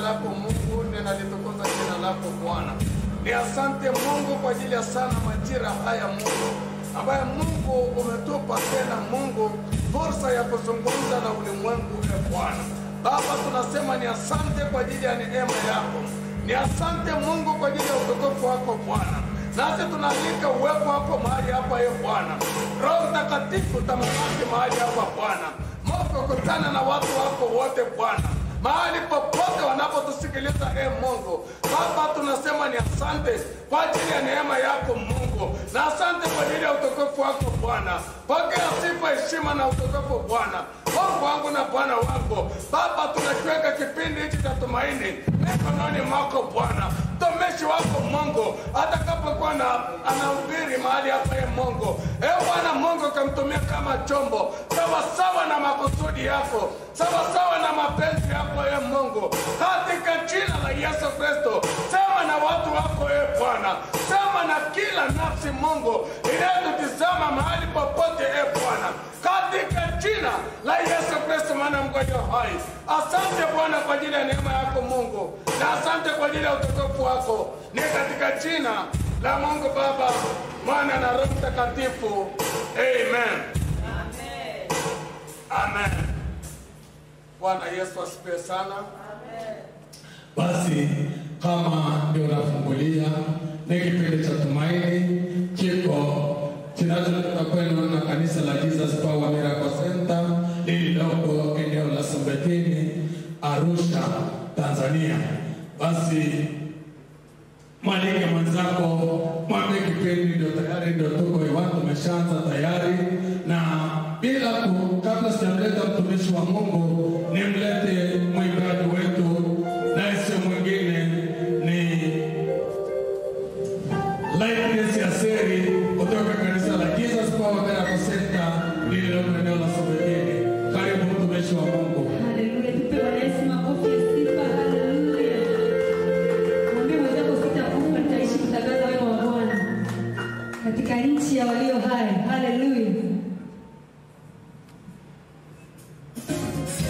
lako Mungu, ninalitukuza jina lako Bwana. Ni asante Mungu kwa ajili ya sana majira haya Mungu, ambaye Mungu umetupa tena Mungu fursa ya kuzungumza na ulimwengu e Bwana. Baba, tunasema ni asante kwa ajili ya neema yako, ni asante Mungu kwa ajili ya utukufu wako Bwana. Nasi tunaalika uwepo wako mahali hapa e Bwana. Roho Mtakatifu tamalaki mahali hapa Bwana. Mungu kutana na watu wako wote Bwana mahali popote wanapotusikiliza e Mungu. Baba, tunasema ni asante kwa ajili ya neema yako Mungu, na asante kwa ajili ya utukufu wako Bwana. Pokea sifa, heshima na utukufu Bwana, Mungu wangu na Bwana wangu. Baba, tunakiweka kipindi hiki cha tumaini mikononi mwako Bwana mtumishi wako Mungu atakapokuwa na anahubiri mahali hapa e Mungu, e Bwana Mungu, kamtumia kama chombo sawasawa na makusudi yako, sawasawa na mapenzi yako e Mungu, katika jina la Yesu Kristo. Sema na watu wako e Bwana, sema na kila nafsi Mungu inayotutizama mahali popote e Bwana, katika jina la Yesu Kristo, maana mgonjwa hai. Asante Bwana kwa ajili ya neema yako Mungu, na asante kwa ajili ya utukufu wako, ni katika jina la Mungu Baba, Mwana na Roho Mtakatifu, amen. Amen. Bwana Yesu asifiwe sana. Basi kama ndio unafungulia, ni kipindi cha tumaini kiko kinachotoka kwenu na kanisa la Jesus Power Miracle Center lililoko eneo la Sombetini, Arusha, Tanzania. Basi mwalike mwenzako, mwambie kipindi ndio tayari, ndio tuko hewani, tumeshaanza tayari, na bila ku, kabla sijamleta mtumishi wa Mungu, nimlete mwimbaji wetu, naye sio mwingine ni Lightness ya Seri kutoka kanisa la Jesus Power Miracle Center lililoko eneo la Sombetini. Karibu mtumishi wa Mungu. Haleluya, tupe Bwana Yesu makofi ya sifa. Haleluya. Mwambie mwenzako sitakufa, nitaishi kutangaza wema wa Bwana katika nchi ya walio hai. Haleluya.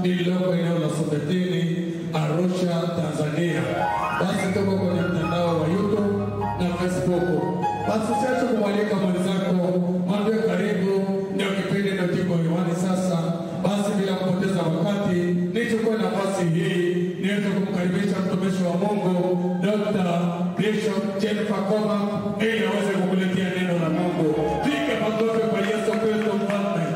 lililoko eneo la Sombetini, Arusha, Tanzania. Basi tuko kwenye mtandao wa YouTube na Facebook. Basi usiache kumwalika mwenzako, mwambie karibu, ndio kipindi ndio kiko hewani sasa. Basi bila kupoteza wakati, nichukue nafasi hii niweze kumkaribisha mtumishi wa Mungu Dr. Bishop Jennifer Koma ili aweze kukuletea neno la Mungu. Piga makofi kwa Yesu Kristo mfalme.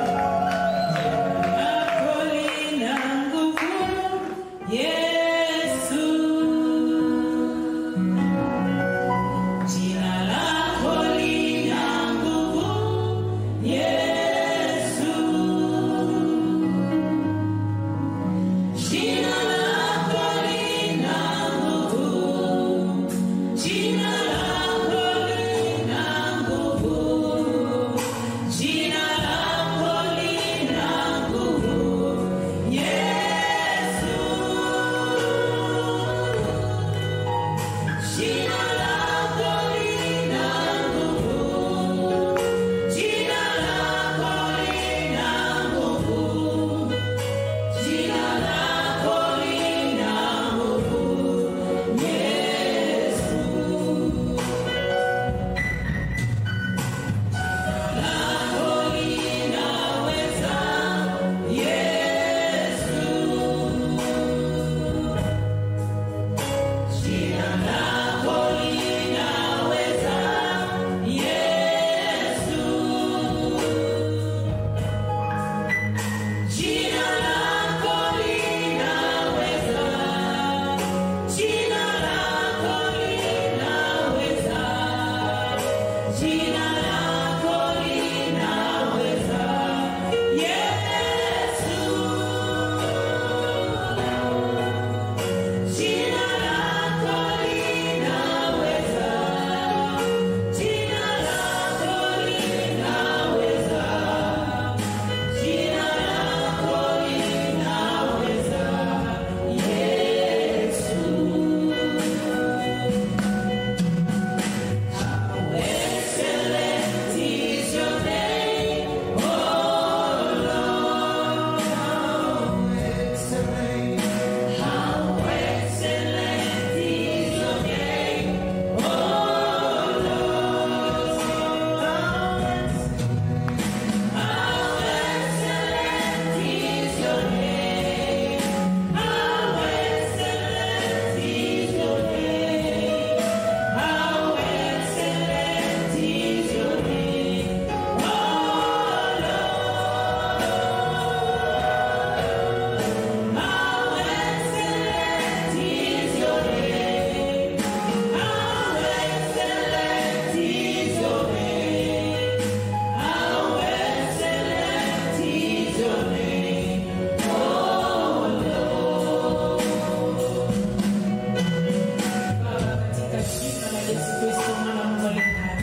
katika jina la Yesu Kristo mwana wa Mungu aliye hai.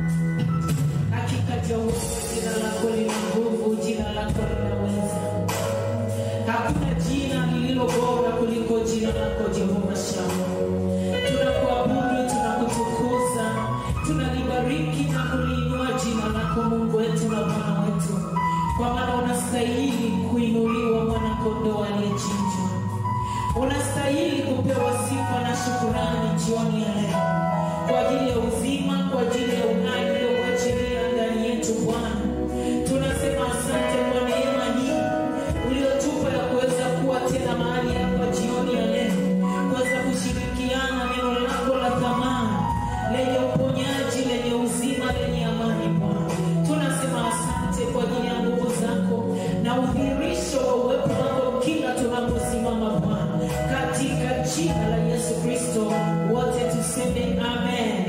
Hakika Jehova, jina lako lina nguvu, jina lako linaweza. Hakuna jina lililo bora kuliko jina lako Jehova Shamu. Tunakuabudu, tunakutukuza, tunalibariki na kuliinua jina lako Mungu wetu na Bwana wetu, kwa maana unastahili kuinuliwa, mwana kondoo aliyechinjwa unastahili kupewa sifa na shukurani jioni ya leo kwa ajili ya uzima, kwa ajili ya uhai uliokuachilia ndani yetu Bwana. Tunasema asante kwa neema hii uliotupa ya kuweza kuwa tena mahali hapa jioni ya leo, kuweza kushirikiana neno lako la thamani lenye uponyaji, lenye uzima, lenye amani Bwana. Tunasema asante kwa ajili ya nguvu zako na udhihirisho wa uwepo wako kila tunaposimama Bwana, katika jina la Yesu Kristo, wote tuseme amen.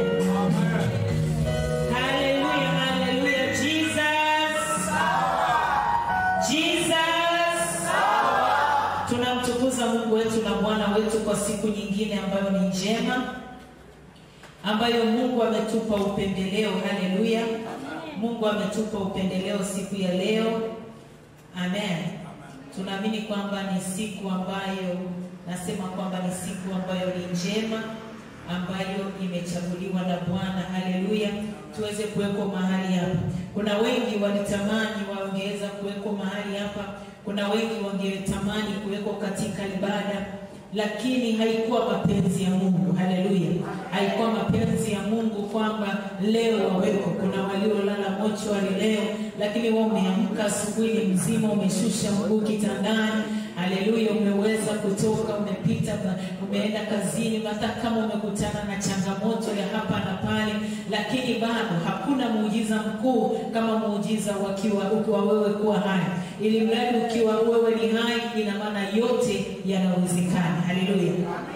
Haleluya, haleluya, Jesus. Jesus. Tunamtukuza Mungu wetu na Bwana wetu kwa siku nyingine ambayo ni njema, ambayo Mungu ametupa upendeleo. Haleluya, Mungu ametupa upendeleo siku ya leo. Amen. Tunaamini kwamba ni siku ambayo nasema kwamba ni siku ambayo ni njema ambayo imechaguliwa na Bwana. Haleluya, tuweze kuwekwa mahali hapa. Kuna wengi walitamani wangeweza kuwekwa mahali hapa kuna wengi wangetamani kuwekwa katika ibada lakini haikuwa mapenzi ya mungu haleluya haikuwa mapenzi ya mungu kwamba leo waweko kuna waliolala mochwari leo lakini wa umeamka asubuhi mzima umeshusha mguu kitandani haleluya umeweza kutoka umepita ba- umeenda kazini hata kama umekutana na changamoto ya hapa na pale lakini bado hakuna muujiza mkuu kama muujiza wakiwa ukiwa wewe kuwa hai ili mradi ukiwa wewe ni hai ina maana yote yanawezekana haleluya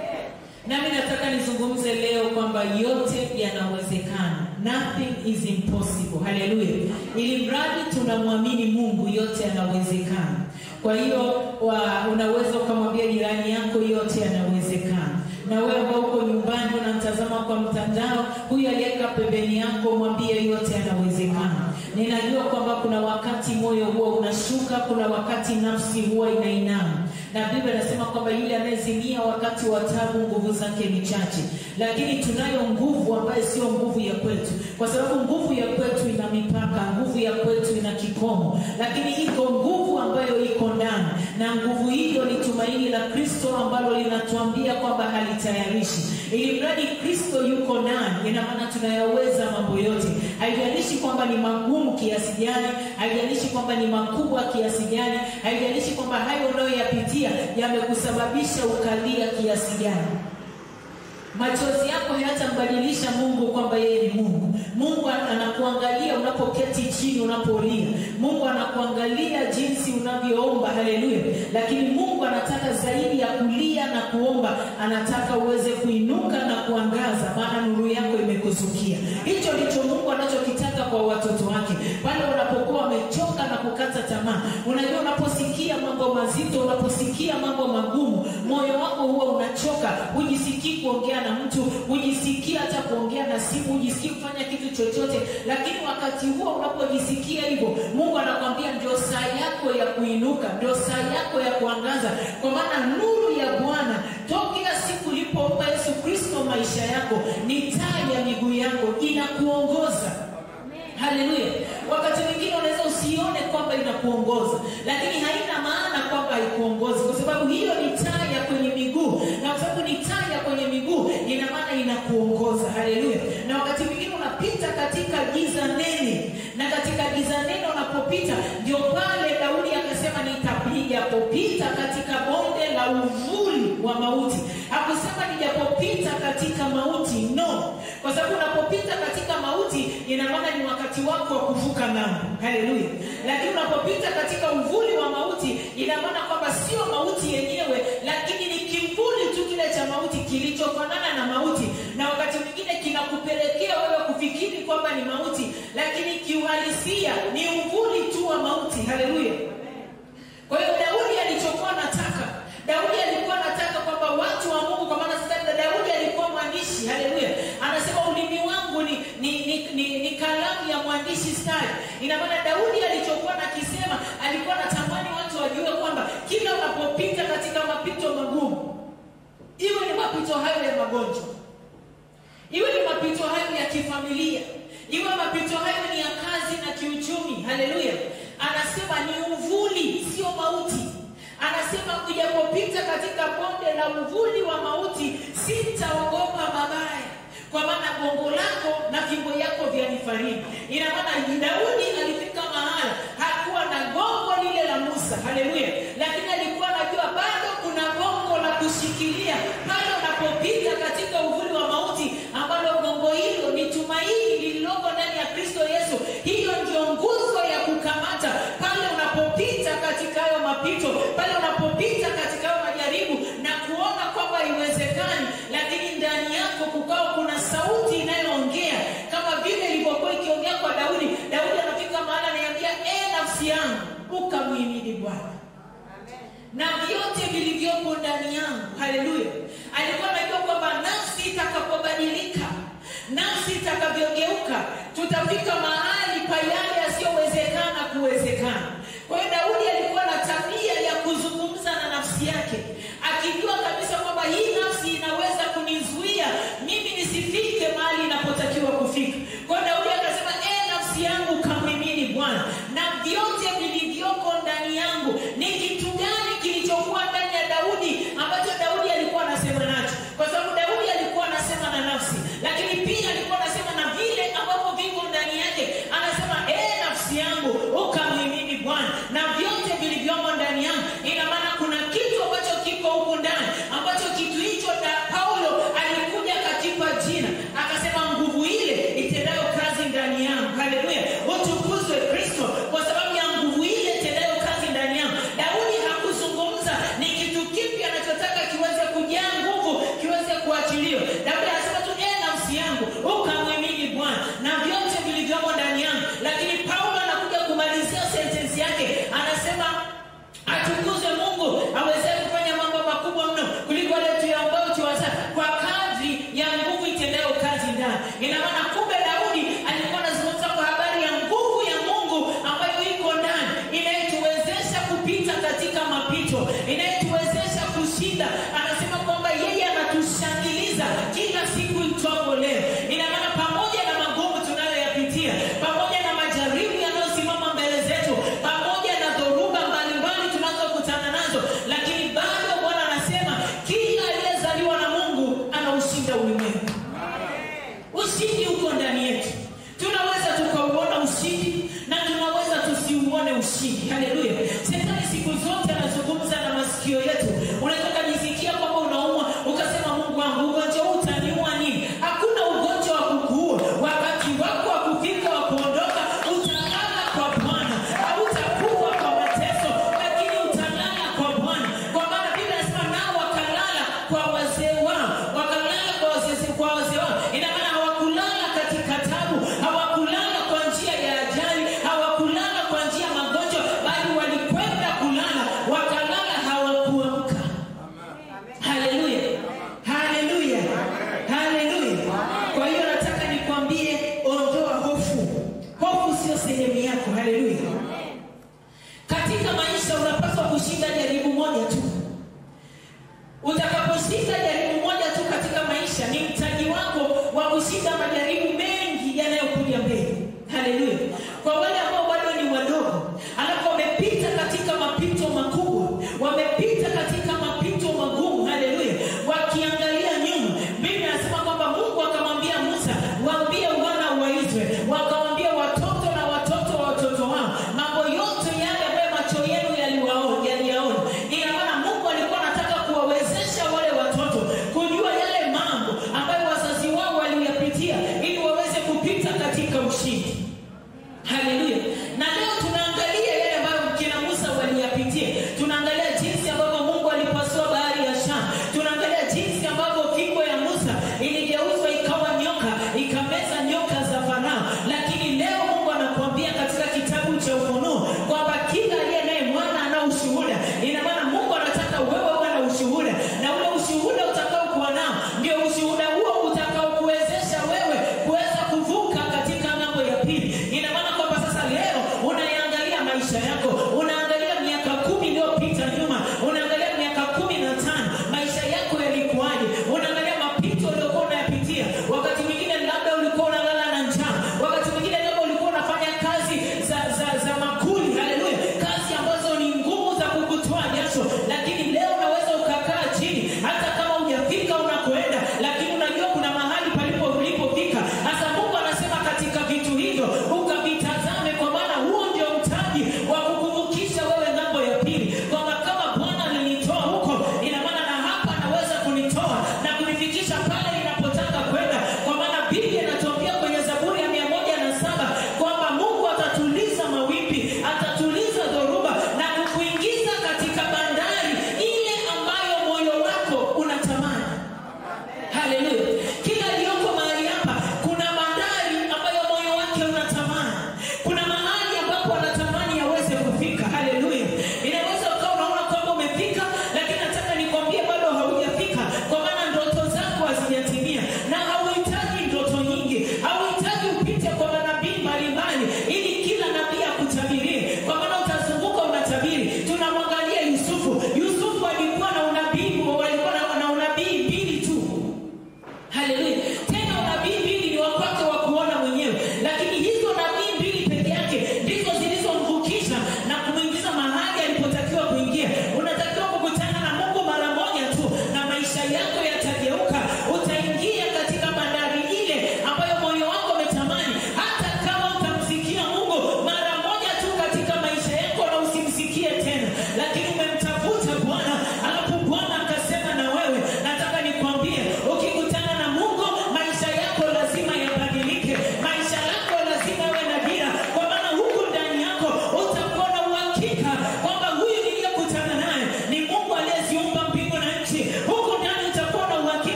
nami nataka nizungumze leo kwamba yote yanawezekana nothing is impossible haleluya ili mradi tunamwamini mungu yote yanawezekana kwa hiyo wa- unaweza ukamwambia jirani yako yote yanawezekana na wewe ambao uko nyumbani unamtazama kwa mtandao huyu aliyeka pembeni yako mwambie yote yanawezekana ninajua kwamba kuna wakati moyo huwa unashuka kuna wakati nafsi huwa inainama na biblia inasema kwamba yule anayezimia wakati wa tabu nguvu zake ni chache lakini tunayo nguvu ambayo sio nguvu ya kwetu kwa sababu nguvu ya kwetu ina mipaka nguvu ya kwetu ina kikomo lakini iko nguvu ambayo iko ndani na nguvu hiyo ni tumaini la kristo ambalo linatuambia kwamba halitayarishi ili mradi kristo yuko ndani ina maana tunayaweza mambo yote haijalishi kwamba ni magumu kiasi gani haijalishi kwamba ni makubwa kiasi gani haijalishi kwamba hayo unayoyapitia yamekusababisha ukalia kiasi gani machozi yako hayatambadilisha mungu kwamba yeye ni mungu mungu anakuangalia unapoketi chini unapolia mungu anakuangalia jinsi unavyoomba haleluya lakini mungu anataka zaidi ya kulia na kuomba anataka uweze kuinuka na kuangaza maana nuru yako imekuzukia hicho ndicho mungu anachokitaka kwa watoto wake pale unapokuwa wamechoka na kukata tamaa unajua unaposikia mambo mazito unaposikia mambo magumu moyo wako huwa unachoka hujisikii kuongea na mtu hujisikii hata kuongea na simu hujisikii kufanya kitu chochote lakini wakati huo unapojisikia hivyo mungu anakwambia ndio saa yako ya kuinuka ndio saa yako ya kuangaza kwa maana nuru ya bwana tokea siku ulipompa yesu kristo maisha yako ni taa ya miguu yako inakuongoza haleluya wakati mwingine unaweza usione kwamba inakuongoza lakini haina maana kwamba haikuongozi kwa sababu hiyo ni taa ya kwenye miguu na kwa sababu ni taa ya kwenye miguu ina maana inakuongoza haleluya na wakati mwingine unapita katika giza nene na katika giza nene unapopita ndio pale daudi akasema nitapijapopita katika bonde la uvuli wa mauti hakusema nijapopita katika mauti no kwa sababu unapopita katika mauti ina maana ni wakati wako wa kuvuka namo haleluya lakini unapopita katika uvuli wa mauti ina maana kwamba sio mauti yenyewe lakini ni kimvuli tu kile cha mauti kilichofanana na mauti na wakati mwingine kinakupelekea wewe kufikiri kwamba ni mauti lakini kiuhalisia ni uvuli tu wa mauti haleluya kwa hiyo daudi alichokuwa nataka daudi alikuwa anataka kwamba watu wa mungu kwa maana sasa daudi alikuwa mwandishi haleluya anasema ulimi wangu ni, ni, ni, ni, ni kalamu ya mwandishi stari ina maana daudi alichokuwa nakisema alikuwa anatamani watu wajue kwamba kila unapopita katika mapito magumu iwe ni mapito hayo ya magonjwa iwe ni mapito hayo ya kifamilia iwe mapito hayo ni ya kazi na kiuchumi haleluya anasema ni uvuli sio mauti anasema ujapopita katika bonde la uvuli wa mauti sitaogopa mabaya kwa maana gongo lako na fimbo yako vyanifariji ina maana daudi alifika mahala hakuwa na gongo lile la musa haleluya lakini alikuwa anajua bado kuna gongo la kushikilia pale unapopita katika uvuli wa mauti ambalo gongo hilo ni tumaini lililoko ndani ya kristo yesu hiyo ndio nguzo ya kukamata pale unapopita katika hayo mapito pale unapopita katika hayo majaribu na kuona kwamba iwezekani lakini ndani yako kukawa kuna sauti inayoongea kama vile ilivyokuwa ikiongea kwa daudi daudi anafika mahali anaiambia e nafsi yangu ukamhimidi bwana na vyote vilivyopo ndani yangu haleluya alikuwa anajua kwamba nafsi itakapobadilika nafsi itakavyogeuka tutafika mahali pa yale yasiyowezekana kuwezekana kwa hiyo daudi alikuwa na tabia ya kuzungumza na nafsi yake akijua kabisa kwamba hii nafsi inaweza kunizuia mimi nisifike mahali inapotakiwa kufika kwa hiyo daudi akasema e nafsi yangu kamhimini bwana na vyote vilivyoko ndani yangu ni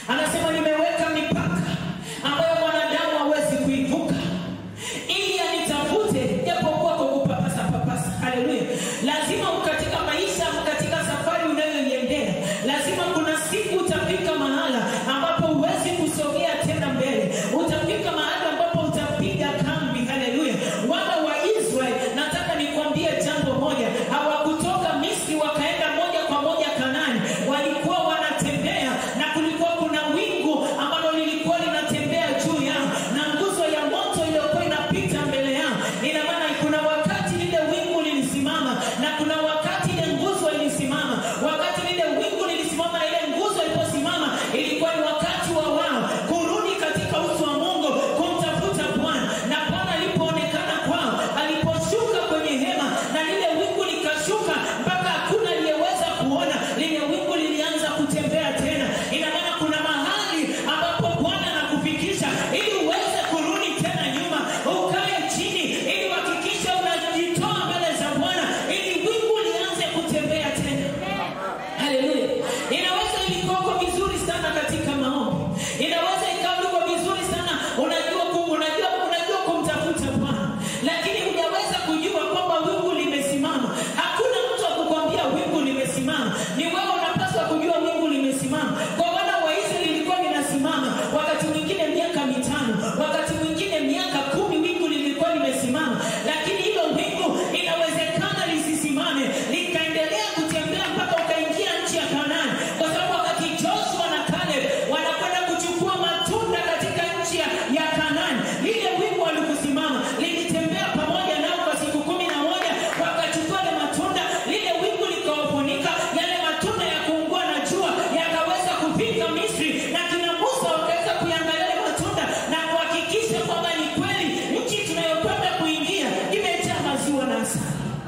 anasema nimeweka mipaka ambayo mwanadamu hawezi kuivuka ili anitafute japokuwa kwa kupapasa papasa haleluya lazima katika maisha katika safari unayoiendea lazima kuna siku utafika mahala ambapo huwezi kusogea tena mbele utafika mahali ambapo utapiga kambi haleluya wana wa israeli nataka nikwambie jambo moja hawakutoka misri wakaenda moja kwa moja kanani walikuwa wanatembea na kulikuwa kuna wingu ambalo lilikuwa linatembea juu yao na nguzo ya moto iliyokuwa inapita mbele yao ina maana kuna wakati lile wingu lilisimama na kuna wakati ile nguzo ilisimama wakati lile wingu lilisimama na ile nguzo iliposimama ilikuwa ni wakati wa wao kurudi katika uso wa mungu kumtafuta bwana na bwana alipoonekana kwao aliposhuka kwenye hema na lile wingu likashuka mpaka hakuna aliyeweza kuona lile wingu lilianza kutembea tena ina maana kuna mahali ambapo bwana anakufikisha ili uweze kurudi tena nyuma ukae chini ili uhakikishe unajitoa mbele za bwana ili wingu lianze kutembea tena haleluya inaweza ilikuwako vizuri sana katika maombi inaweza ikawa uko vizuri sana unajua ku, unajua unajua kumtafuta bwana lakini hujaweza kujua kwamba wingu limesimama hakuna mtu akukwambia wingu limesimama ni wewe unapaswa kujua wingu limesimama kwa wana wa israeli lilikuwa linasimama wakati mwingine miaka mitano wakati mwingine miaka kumi wingu lilikuwa limesimama lakini hilo wingu inawezekana lisisimame likaendelea kutembea mpaka ukaingia nchi ya kanani kwa sababu wakati joshua na kaleb wanakwenda kuchukua matunda katika nchi ya, ya kanani lile wingu walikusimama lilitembea pamoja nao kwa siku kumi na moja wakachukua ile matunda lile wingu likawafunika yale matunda ya kuungua na jua yakaweza kufika misri na kina musa wakaweza kuyangalia yale matunda na kuhakikisha kwamba ni kweli nchi tunayokwenda kuingia imejaa maziwa na asali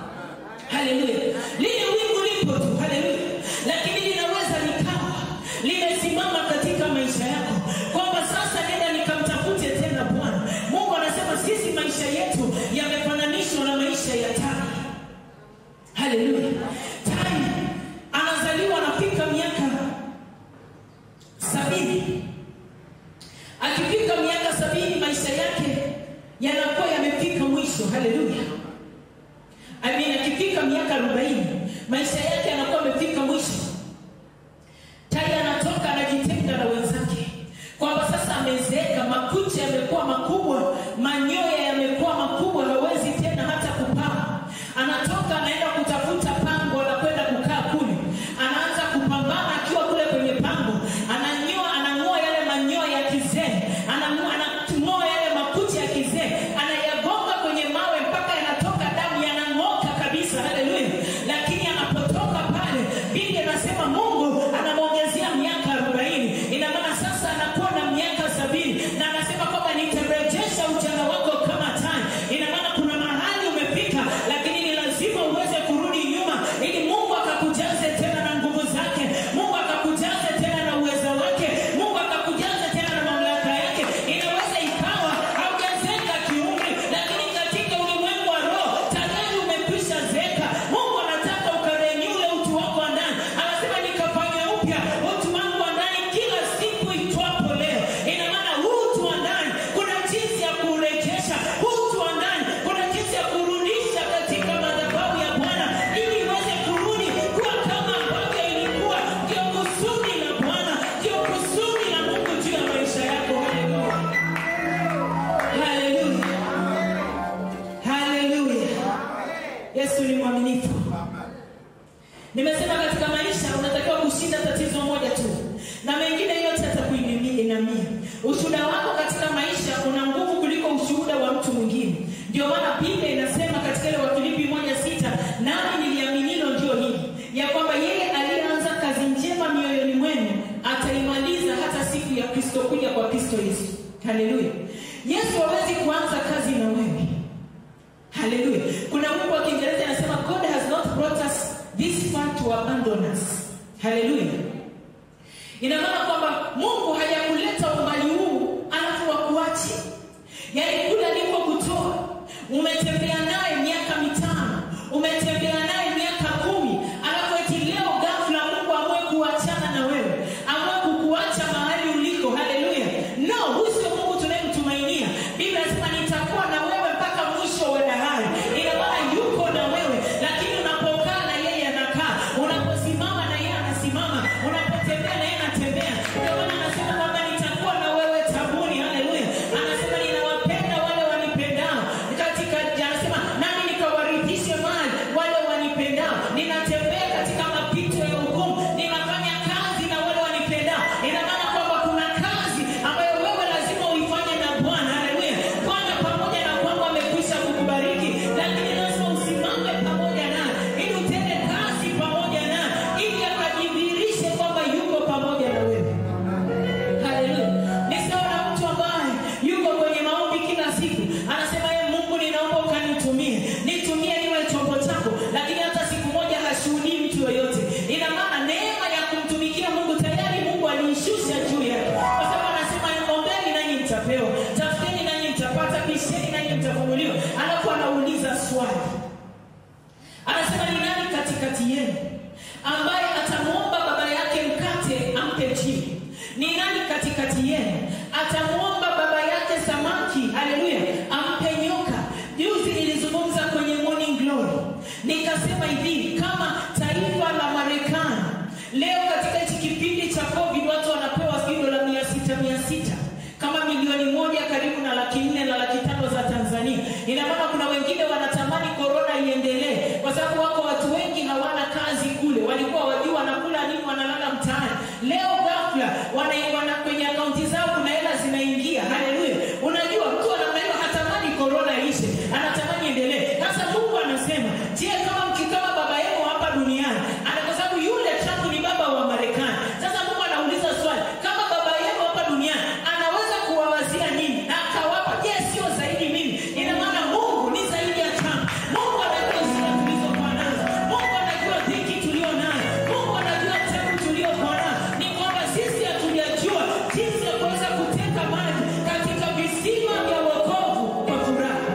haleluya lile wingu lipo tu haleluya lakini linaweza likawa limesimama katika maisha yako kwamba sasa nenda nikamtafute tena bwana mungu anasema sisi maisha yetu yamefananishwa na maisha ya tai haleluya tai anazaliwa anafika miaka sabini akifika miaka sabini maisha yake yanakuwa yamefika mwisho haleluya I mean, akifika miaka arobaini maisha yake yanakuwa amefika mwisho tai anatoka anajitenga na wenzake kwamba sasa amezeeka makucha yamekuwa makubwa manyoya yamekuwa makubwa hawezi tena hata kupaa anatoka anaenda kutafuta pango anakwenda kukaa kule anaanza kupambana akiwa kule kwenye pango ananyoa anang'oa yale manyoya ya kizee anang'oa anang'oa yale makucha ya kizee anayagonga kwenye mawe mpaka yanatoka damu yanang'oka kabisa haleluya lakini anapotoka pale biblia anasema mungu anamwongezea miaka arobaini ina maana sasa anakuwa na miaka sabini na anasema kwamba nitarejesha ujana wako kama tai ina maana kuna mahali umefika lakini ni lazima uweze kurudi nyuma ili mungu akakujaze tena na nguvu zake mungu akakujaze tena na uweza wake mungu akakujaze tena na mamlaka yake inaweza ikawa haujazeka kiumri lakini katika ulimwengu wa roho tayari umekwisha zeka mungu anataka ukarenyule utu wako wa ndani anasema nikafanya upya utu wangu wa ndani kila siku itwapo leo ina maana huu utu wa ndani kuna jinsi ya kuurejesha huu utu wa ndani kuna jinsi ya kurudisha katika madhabahu ya bwana ili iweze kurudi kuwa kama ambavyo ilikuwa ndio kusudi la bwana ndio kusudi la mungu juu ya maisha yako haleluya haleluya haleluya yesu ni mwaminifu nimesema katika maisha unatakiwa kushinda tatizo moja tu na mengine yote atakuinamia ushuhuda wako katika maisha una nguvu kuliko ushuhuda wa mtu mwingine ndio maana biblia inasema katika ile wafilipi moja sita nami niliaminilo ndio hili ya kwamba yeye aliyeanza kazi njema mioyoni mwenu ataimaliza hata siku ya kristo kuja kwa kristo yesu haleluya yesu hawezi kuanza kazi na wewe haleluya kuna wimbo wa kiingereza anasema god has not brought us this far to abandon us haleluya ina maana kwamba mungu hajakuleta umbali huu alafu wakuache yaani kule alikokutoa umetembea naye miaka mitano umetembea naye miaka kumi alafu eti leo ghafla mungu amwe kuachana na wewe amwe kukuacha mahali wanipendao ninatembea katika mapito ya ugumu ninafanya kazi na wale wanipendao ina maana kwamba kuna kazi ambayo wewe lazima uifanye na bwana haleluya bwana pamoja na kwamba amekwisha kukubariki lakini lazima usimame pamoja naye ili utende kazi pamoja naye ili akajidhihirishe kwamba yuko pamoja na wewe Haleluya. Ni sawa na mtu ambaye yuko kwenye maombi kila siku, anasema ye Mungu, ninaomba ukanitumie, nitumie niwe chombo chako, lakini hata siku moja hashuhudii mtu yoyote. Ina maana neema ya kumtumikia Mungu tayari Mungu aliishusha juu yake, kwa sababu anasema ombeni nanyi mtapewa, tafuteni nanyi mtapata, bisheni nanyi mtafunguliwa. Alafu anauliza swali anasema ni nani katikati yenu ambaye atamwomba baba yake mkate ampe chini ni nani katikati yenu atamwomba baba yake samaki haleluya ampe nyoka juzi nilizungumza kwenye morning glory nikasema hivi kama taifa la marekani leo katika hichi kipindi cha covid watu wanapewa sijui dola mia sita mia sita kama milioni moja karibu na laki nne na laki tano za tanzania ina maana kuna wengine wanatamani korona iendelee kwa sababu wako watu wengi hawana kazi kule walikuwa wajua wanakula nini wanalala mtaani leo ghafla wana, wana kwenye akaunti zao kuna hela zinaingia haleluya unajua mtu anamnaiwa hatamani korona ishe anatamani endelee sasa mungu anasema je kama mkikama baba yenu hapa duniani ana kwa sababu yule trump ni baba wa marekani sasa mungu anauliza swali kama baba yenu hapa duniani anaweza kuwawazia nini na akawapa je sio zaidi mimi ina maana mungu ni zaidi ya trump mungu anajua shida tulizokuwa nazo mungu anajua dhiki tulio nayo mungu anajua tabu tuliokuwa nayo ni kwamba sisi hatujajua jinsi ya kuweza kuteka maji katika visima vya wokovu kwa furaha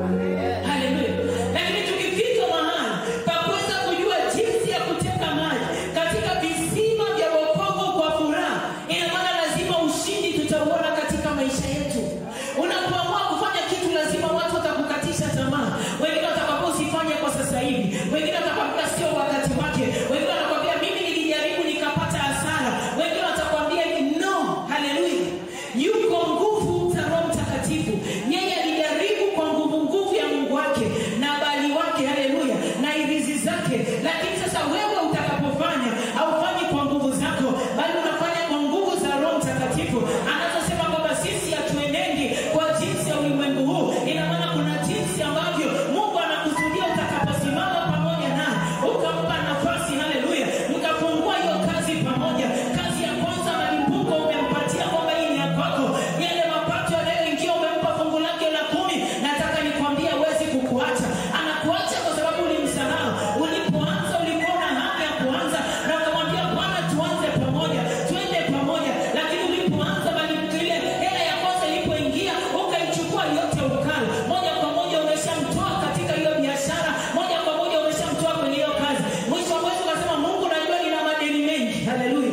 Haleluya. Lakini tukifika mahali pa kuweza kujua jinsi ya kuteka maji katika visima vya wokovu kwa furaha, ina maana lazima ushindi tutauona katika maisha yetu. Unapoamua kufanya kitu, lazima watu watakukatisha tamaa. Wengine watakwambia usifanye kwa sasa hivi, wengine watakwambia sio wakati wake, wengine watakwambia mimi nilijaribu nikapata hasara, wengine watakwambia no. Haleluya. Yuko nguvu za Roho Mtakatifu. Yeye alijaribu kwa nguvu nguvu ya Mungu wake na bali wake, haleluya, na irizi zake. Lakini sasa wewe utakapofanya, haufanyi kwa nguvu zako, bali unafanya kwa nguvu za Roho Mtakatifu, anazosema kwamba sisi hatuenendi kwa jinsi ya ulimwengu huu. Ina maana kuna jinsi ambavyo Mungu anakusudia utakaposimama pamoja naye, ukampa nafasi, haleluya, mkafungua hiyo kazi pamoja. Kazi ya kwanza malimbuko umempatia kwamba hii ni ya kwako, yale mapato yanayoingia umempa fungu lake la kumi. Nataka nikwambie hawezi kukuacha, anakuacha kwa sababu ulimsahau. Ulipoanza ulikuwa na hamu ya kuanza na ukamwambia Bwana, tuanze pamoja, twende pamoja, lakini ulipoanza bali ile hela ya kwanza ilipoingia ukaichukua yote ukala, moja kwa moja umeshamtoa katika hiyo biashara, moja kwa moja umeshamtoa kwenye hiyo kazi. Mwisho wa mwezi ukasema, Mungu, najua nina madeni mengi. Haleluya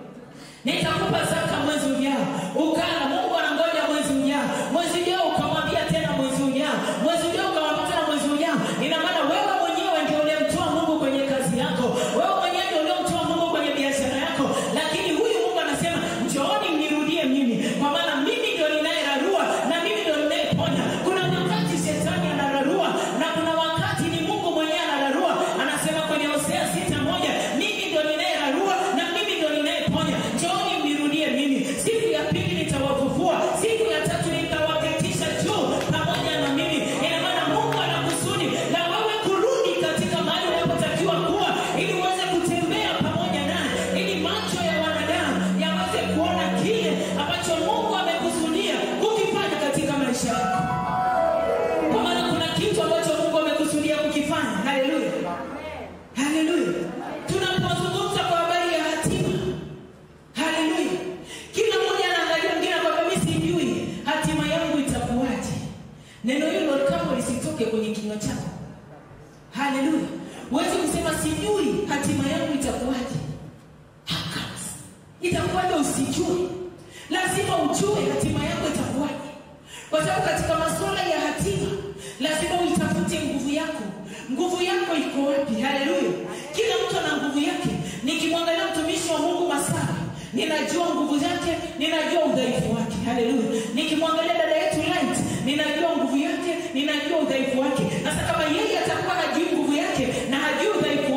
nitakupa zaka mwezi ujao ukala mungu anangoja mwezi ujao mwezi ujao ukamwambia tena mwezi ujao mwezi ujao ukamwambia tena mwezi ujao ina maana wewe mwenyewe ndio ulimtoa mungu kwenye kazi yako wewe mwenyewe ndio uliomtoa mungu kwenye biashara yako lakini huyu mungu anasema njooni mnirudie mimi kwa maana mimi ndio ninayerarua na mimi ndio ninayeponya kuna wakati shetani anararua na kuna wakati ni mungu mwenyewe anararua anasema kwenye hosea sita moja mimi ndio ninayerarua na mimi ndio ninayeponya njooni mnirudie mimi siku ya pili nitawafufua siku ya tatu nitawaketisha juu pamoja na mimi ina maana mungu ana kusudi na wewe kurudi katika mahali unapotakiwa kuwa ili uweze kutembea pamoja naye ili macho ya wanadamu yaweze kuona kile ambacho mungu amekusudia kukifanya katika maisha yako kwa maana kuna kitu ambacho mungu amekusudia kukifanya haleluya haleluya tunapozungumza kwa habari ya hatima haleluya kila mmoja anaangalia mwingine kwamba mi sijui hatima yangu itakuwaje neno hilo kamwe lisitoke kwenye kinywa chako haleluya huwezi kusema sijui hatima yangu itakuwaje How comes? itakuwaje usijue lazima ujue hatima yako itakuwaje kwa sababu katika masuala ya hatima lazima uitafute nguvu yako nguvu yako iko wapi haleluya kila mtu ana nguvu yake nikimwangalia mtumishi wa mungu masara ninajua nguvu yake ninajua udhaifu wake haleluya nikimwangalia dada yetu light ninajua nguvu yake ninajua udhaifu wake sasa kama yeye atakuwa hajui nguvu yake na hajui udhaifu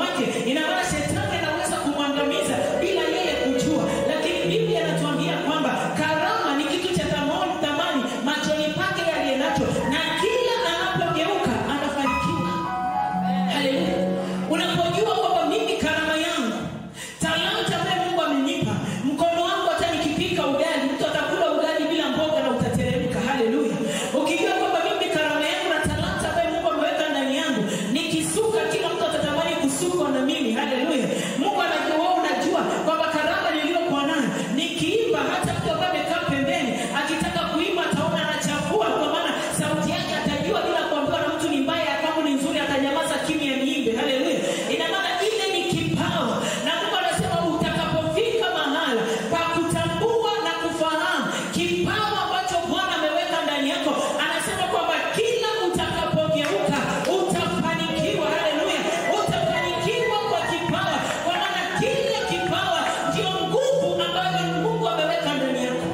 uko na mimi haleluya mungu anajua wewe unajua kwamba karama niliyokuwa nayo nikiimba hata mtu ambaye amekaa pembeni akitaka kuimba ataona anachafua kwa maana sauti yake atajua bila kuambiwa na mtu ni mbaya ya kwangu ni nzuri atanyamaza kimya niimbe haleluya ina maana ile ni kipawa na mungu anasema utakapofika mahala pa kutambua na kufahamu kipawa ambacho bwana ameweka ndani yako anasema kwamba kila utakapogeuka utafanikiwa haleluya utafanikiwa kwa kipawa kwa maana kila kipawa ndio nguvu ambayo mungu ameweka ndani yako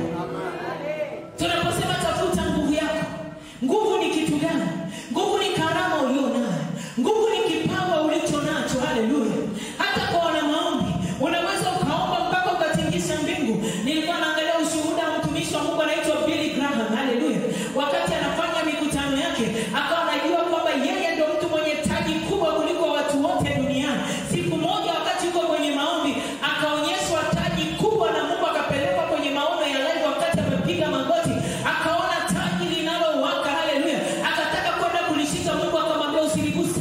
tunaposema tafuta nguvu yako nguvu ni kitu gani nguvu ni karama ulio nayo nguvu ni kipawa ulicho nacho haleluya hata kwa wana maombi unaweza ukaomba mpaka ukatingisha mbingu nilikuwa naangalia ushuhuda wa mtumishi wa mungu anaitwa billy graham haleluya wakati anafanya mikutano yake akawa anajua kwamba yeye ndio mtu mwenye taji kubwa kuliko watu wote duniani siku moja wakati yuko kwenye maombi akaonyeshwa taji kubwa na mungu akapelekwa kwenye maono ya live wakati amepiga magoti akaona taji linalowaka haleluya akataka kwenda kulishika mungu akamwambia usiligusa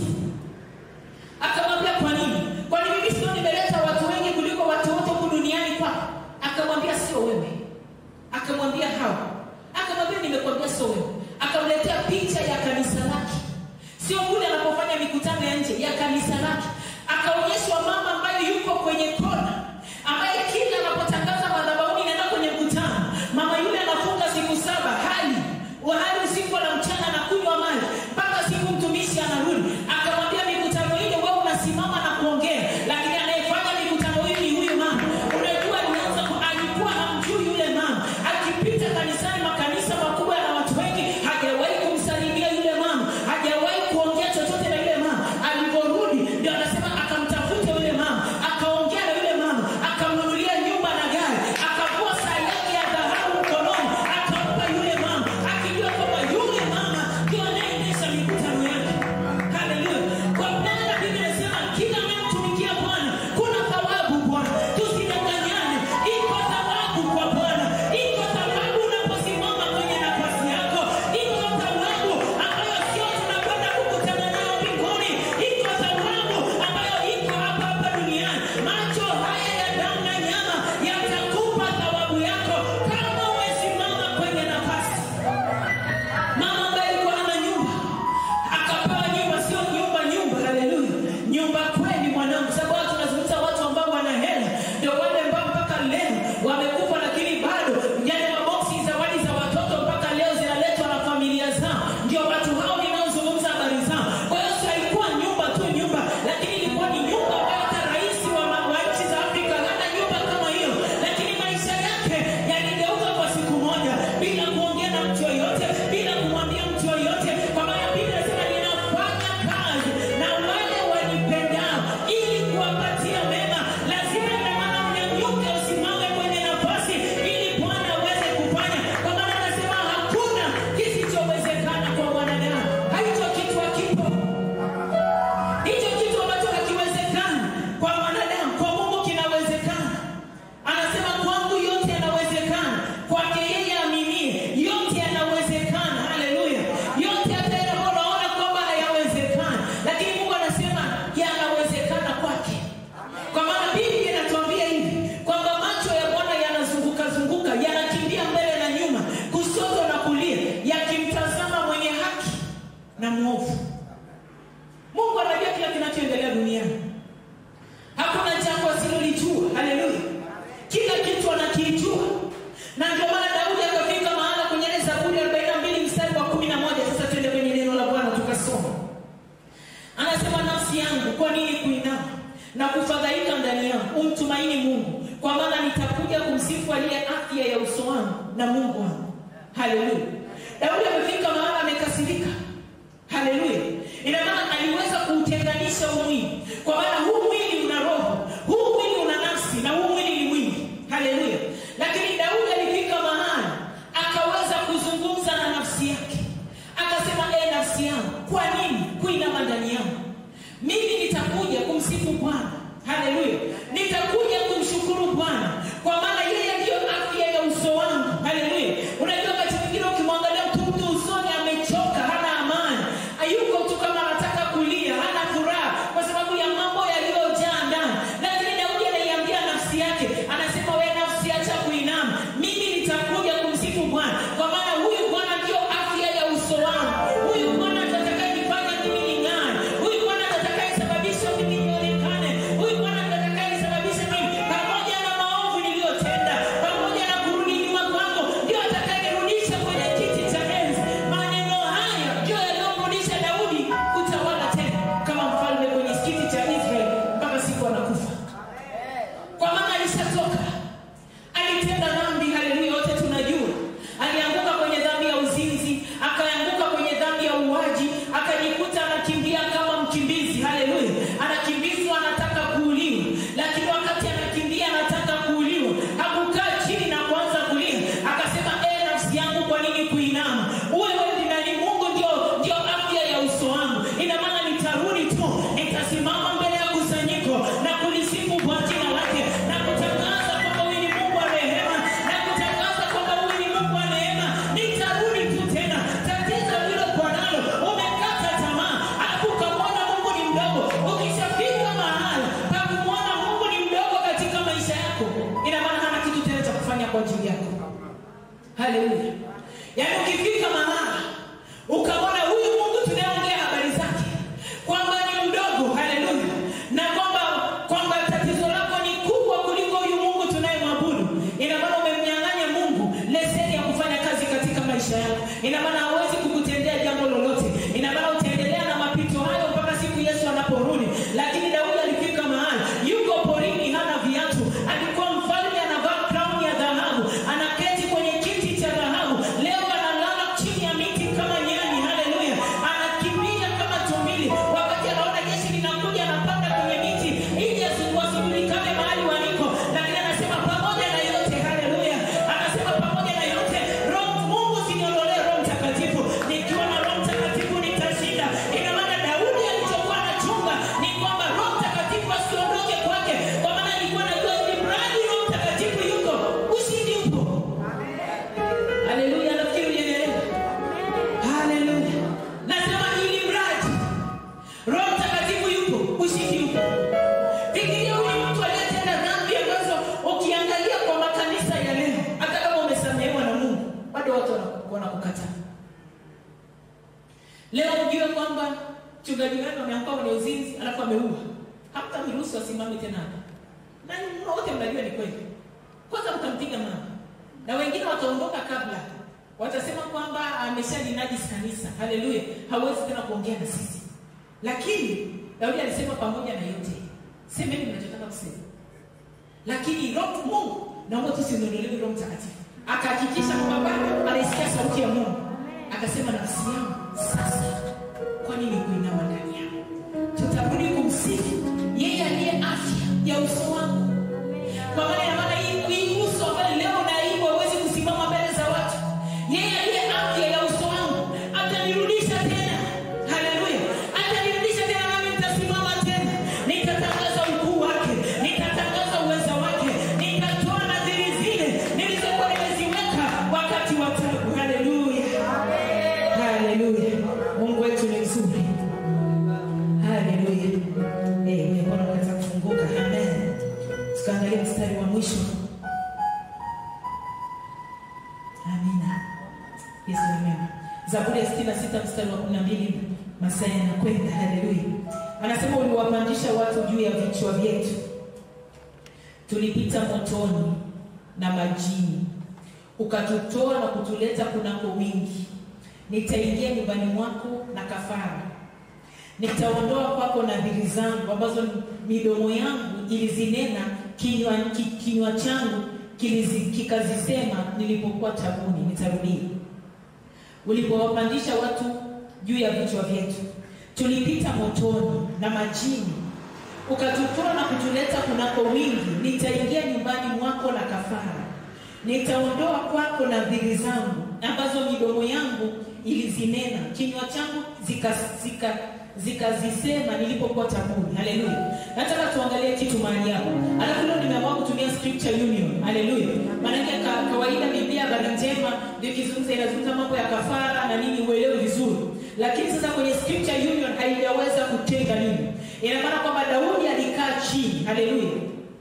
akamwambia kwa nini kwani mimi sio nimeleta watu wengi kuliko watu wote huku duniani kwako akamwambia sio wewe akamwambia hawa akamwambia nimekwambia sio wewe akamletea picha ya kanisa lake sio kule anapofanya mikutano ya nje ya kanisa lake akaonyeshwa mama ambaye yuko kwenye kona ambaye kila anapotangaza madhabahuni inaenda kwenye mkutano mama yule anafunga siku saba hali wahali usiku na mchana na kunywa maji mpaka siku mtumishi anarudi akamwambia mikutano ile wewe unasimama na kuongea lakini anayefanya mikutano hii ni huyu mama unajua alianza ku- alikuwa hamjui yule mama akipita kanisani makanisa makubwa yana watu wengi hajawahi kumsalimia yule mama hajawahi kuongea chochote na yule mama alivyorudi ndio anasema akamtafuta yule mama akaongea na yule mama akamnunulia nyumba na gari akavua saa yake ya dhahabu mkononi akampa yule mama akijua kwamba yule mama ndio anayeendesha mikutano yake haleluya kwa maana biblia inasema kila anayemtumikia bwana kuna thawabu bwana tusidanganyane iko thawabu kwa bwana iko thawabu unaposimama kwenye nafasi yako iko thawabu ambayo sio tunakwenda kukutana nayo mbinguni iko thawabu ambayo iko hapa hapa duniani macho haya ya damu na nyama yatakupa thawabu yako kama umesimama kwenye nafasi mama ambaye alikuwa hana nyumba akapewa nyumba sio nyumba nyumba haleluya nyumba kweli mwanangu sababu watu tunazungumza watu ambao wana hela ndio wale ambao mpaka leo wamekufa lakini bado yale maboksi zawadi za watoto mpaka leo zinaletwa na familia zao ndio watu hao ninaozungumza habari zao kwa hiyo si haikuwa nyumba tu nyumba lakini ilikuwa ni nyumba ambayo hata rais wa, ma- wa nchi za afrika hana nyumba kama hiyo lakini maisha yake yaligeuka kwa siku moja bila kuongea na mtu yoyote bila kumwambia mtu yoyote kwa maana biblia inasema ninafanya kazi na wale wanipendao ili kuwapatia mema lazima ina maana unyanyuke usimame kwenye nafasi ili bwana aweze kufanya kwa maana anasema hakuna kisichowezekana kwa mwanadamu haicho kitu hakipo hicho kitu ambacho hakiwezekani kwa mwanadamu kwa mungu kinawezekana anasema kwangu yote yanawezekana kwake yeye aminie yote yanawezekana haleluya yote hata yale ambayo unaona kwamba hayawezekani lakini mungu anasema yanawezekana kwake kwa maana biblia inatuambia hivi kwamba macho ya bwana yanazunguka zunguka yanakimbia mbele na nyuma kushoto na kulia yakimtazama mwenye haki na mwovu mungu anajua kila kinachoendelea duniani hakuna jambo asilolijua haleluya kila kitu anakijua na ndio maana daudi akafika mahala kwenye ile zaburi 42 mstari wa 11 sasa tuende kwenye neno la bwana tukasoma anasema nafsi yangu kwa nini kuinama na kufadhaika ndani yangu umtumaini mungu kwa maana nitakuja kumsifu aliye afya ya uso wangu na mungu wangu haleluya daudi amefika mahala amekasirika haleluya ina maana aliweza kuutenganisha huu mwili kwa maana huu mwili una roho huu mwili una nafsi na huu mwili ni mwili haleluya lakini daudi alifika mahali akaweza kuzungumza na nafsi yake akasema e nafsi yangu kwa nini kuinama ndani yangu mimi nitakuja kumsifu bwana haleluya nitakuja kumshukuru bwana kwa maana yeye ndiyo afya ya uso wangu haleluya unajua wakati mwingine ukimwangalia mtu mtu usoni amechoka hana amani ayuko tu kama anataka kulia hana furaha kwa sababu ya mambo yaliyo mchungaji wenu ameanguka kwenye uzinzi alafu ameua hamtamruhusu asimame tena hapa na nyinyi wote mnajua ni kweli kwanza mtampiga mama na wengine wataondoka kabla watasema kwamba ameshalinajisi kanisa haleluya hawezi tena kuongea na sisi lakini daudi alisema pamoja na yote semeni mnachotaka kusema lakini roho mungu naomba tusimwondolewe roho mtakatifu akahakikisha kwamba bado anaisikia sauti ya mungu akasema nafsi yangu sasa kwa nini kuinama ndani yangu tutarudi kumsifu yeye aliye afya ya uso wangu kwa maana ya maana hii hii uso ambayo leo naibu hawezi kusimama mbele za watu yeye aliye afya ya uso wangu atanirudisha tena haleluya atanirudisha tena nami nitasimama tena nitatangaza ukuu wake nitatangaza uweza wake nitatoa nadhiri zile nilizokuwa nimeziweka wakati wa tabu haleluya haleluya mungu wetu ni mzuri haleluya Eh, bwana unaweza kufunguka amen tukaangalia mstari wa mwisho amina yesu ni mema zaburi ya 66 mstari wa 12 masaa yanakwenda haleluya anasema uliwapandisha watu juu ya vichwa vyetu tulipita motoni na majini ukatutoa na kutuleta kunako wingi nitaingia nyumbani mwako na kafara nitaondoa kwako nadhiri zangu ambazo midomo yangu ilizinena kinywa, ki, kinywa changu kilizi, kikazisema nilipokuwa tabuni nitarudia ulipowapandisha watu juu ya vichwa vyetu tulipita motoni na majini ukatutoa na kutuleta kunako wingi nitaingia nyumbani mwako na kafara nitaondoa kwako nadhiri zangu ambazo midomo yangu ilizinena kinywa changu zikazisema zika, zikazisema nilipokuwa tabuni haleluya nataka tuangalie kitu mahali hapo alafu leo nimeamua kutumia scripture union haleluya maanake ka, kawaida biblia habari njema ndio ikizungumza inazungumza mambo ya kafara na nini uelewe vizuri lakini sasa kwenye scripture union haijaweza kutenga nini ina maana kwamba daudi alikaa chini haleluya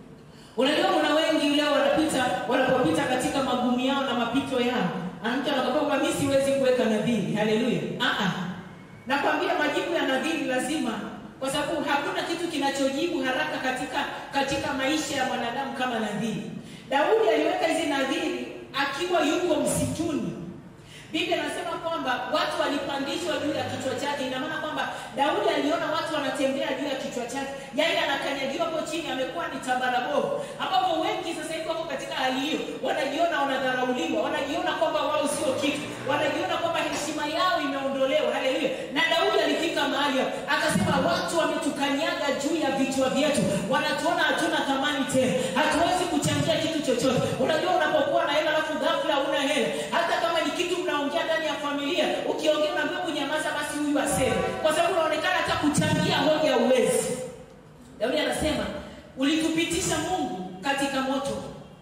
unajua kuna wengi leo wanapita wanapopita katika magumu yao na mapito yao mtu anakwambia kwamba mi siwezi kuweka nadhiri haleluya uh-uh. nakwambia majibu ya nadhiri lazima kwa sababu hakuna kitu kinachojibu haraka katika katika maisha ya mwanadamu kama nadhiri daudi aliweka hizi nadhiri akiwa yuko msituni biblia anasema kwamba watu walipandishwa juu ya kichwa chake ina maana kwamba daudi aliona watu wanatembea juu ya kichwa chake yaani anakanyagiwa hapo chini amekuwa ni tambarabovu ambapo wengi sasa hivi wako katika hali hiyo wanajiona wanadharauliwa wanajiona kwamba wao sio kitu wanajiona kwamba heshima yao imeondolewa haleluya na daudi alifika mahali hapo akasema watu wametukanyaga juu ya vichwa vyetu wanatuona hatuna thamani tena hatuwezi kuchangia kitu chochote unajua unapokuwa na hela alafu ghafla una hela hata kama ni kitu mnaongea ndani ya familia ukiongea unaambiwa kunyamaza basi huyu aseme kwa sababu unaonekana hata kuchangia hoja uwezi daudi anasema ulitupitisha mungu katika moto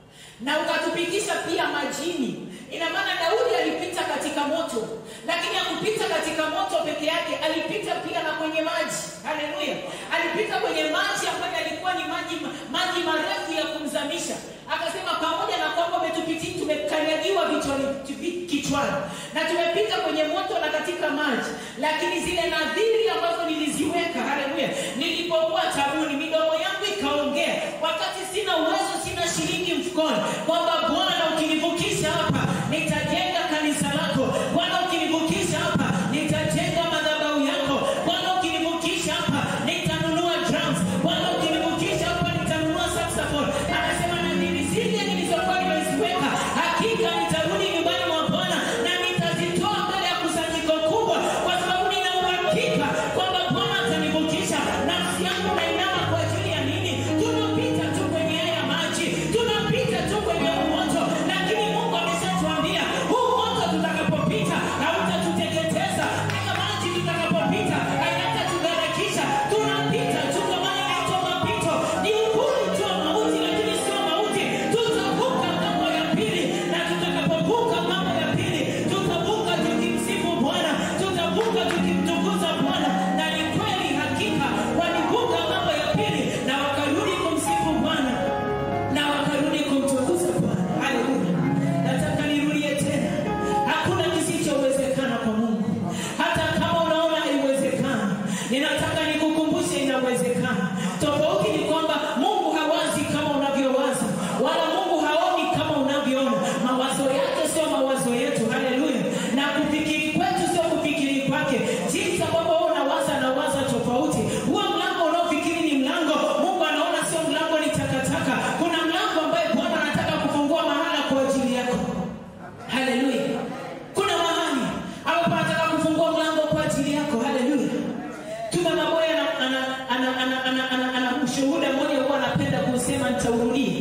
na ukatupitisha pia majini ina maana daudi alipita katika moto lakini akupita katika moto peke yake alipita pia na kwenye maji haleluya alipita kwenye maji ambayo yalikuwa ni maji maji marefu ya kumzamisha akasema pamoja na kwamba umetupitia tumekanyagiwa vichwani kichwani na tumepita kwenye moto na katika maji lakini zile nadhiri ambazo niliziweka haleluya nilipokuwa tabuni midomo yangu ikaongea wakati sina uwezo sina shilingi mfukoni kwamba bwana ukinivukisha hapa nitajenga kanisa lako bwana ukinivukisha hapa nitajenga madhabahu yako bwana ukinivukisha hapa nitanunua drums bwana ukinivukisha hapa nitanunua saxophone anasema nadhiri zile nilizokuwa nimeziweka hakika nitarudi nyumbani mwa bwana na nitazitoa mbele ya kusanyiko kubwa kwa sababu nina uhakika kwamba bwana atanivukisha nafsi yangu nainama kwa ajili ya nini tunapita tu kwenye haya maji tunapita tu kwenye nasema nitaurudia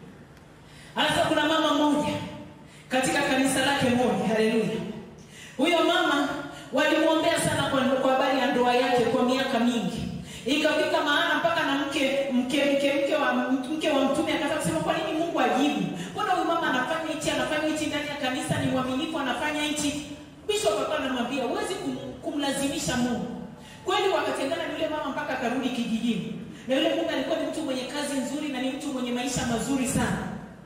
hasa kuna mama mmoja katika kanisa lake moja haleluya huyo mama walimwombea sana kwa kwa habari ya ndoa yake kwa miaka mingi ikafika maana mpaka na mke mke mke mke wa mke wa mtume akaanza kusema kwa nini mungu ajibu mbona huyu mama anafanya hichi anafanya hichi ndani ya kanisa ni mwaminifu anafanya hichi bishop akawa anamwambia huwezi kum, kumlazimisha mungu kweli wakatengana na yule mama mpaka akarudi kijijini na yule mume alikuwa ni mtu mwenye kazi nzuri na ni mtu mwenye maisha mazuri sana